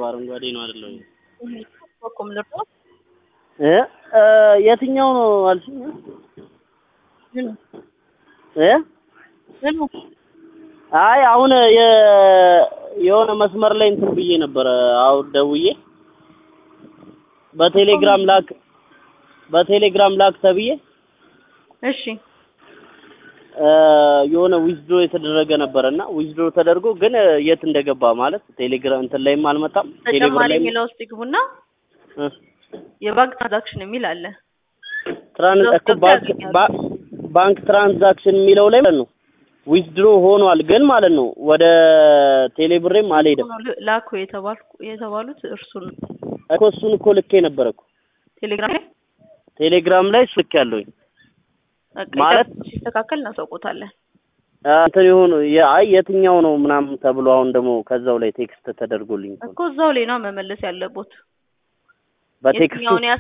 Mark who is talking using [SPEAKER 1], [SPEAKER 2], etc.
[SPEAKER 1] አረንጓዴ ነው አይደለም?
[SPEAKER 2] በኮም ልርጦ
[SPEAKER 1] እ እ የትኛው ነው አልሽኝ?
[SPEAKER 2] ምን
[SPEAKER 1] እ
[SPEAKER 2] ምን
[SPEAKER 1] አይ አሁን የ የሆነ መስመር ላይ እንትን ብዬ ነበረ አሁን ደውዬ በቴሌግራም ላክ በቴሌግራም ላክ ተብዬ
[SPEAKER 2] እሺ
[SPEAKER 1] እ የሆነ ዊዝድሮ የተደረገ ነበረና ዊዝድሮ ተደርጎ ግን የት እንደገባ ማለት ቴሌግራም እንትን ላይም አልመጣም። ቴሌብር
[SPEAKER 2] ተጨማሪ
[SPEAKER 1] ላይም
[SPEAKER 2] የሚለው ውስጥ ይግቡና
[SPEAKER 1] እ
[SPEAKER 2] የባንክ ትራንዛክሽን የሚል አለ።
[SPEAKER 1] ትራን
[SPEAKER 2] እዛ ውስጥ
[SPEAKER 1] እኮ ባንክ
[SPEAKER 2] ያገኛሉ።
[SPEAKER 1] ባ- ባንክ ትራንዛክሽን የሚለው ላይ ማለት ነው ዊዝድሮ ሆኗል ግን ማለት ነው ወደ ቴሌብሬም አልሄደም
[SPEAKER 2] ላኩ የተባልኩ የተባሉት እርሱን
[SPEAKER 1] እኮ እሱን እኮ ልኬ ነበረ እኮ
[SPEAKER 2] ቴሌግራም ላይ
[SPEAKER 1] ቴሌግራም ላይ ልክ ያለሁኝ
[SPEAKER 2] በቃ
[SPEAKER 1] ማለት-
[SPEAKER 2] ይጠብቁ፣ ሲስተካከል እናሳውቆታለን።
[SPEAKER 1] እንትን የሆኑ አይ የትኛው ነው ምናምን ተብሎ አሁን ደግሞ ከዛው ላይ ቴክስት ተደርጎልኝ እኮ ነው።
[SPEAKER 2] እኮ እዛው ላይ ነው መመለስ ያለቦት።
[SPEAKER 1] በቴክስቱ
[SPEAKER 2] የትኛውን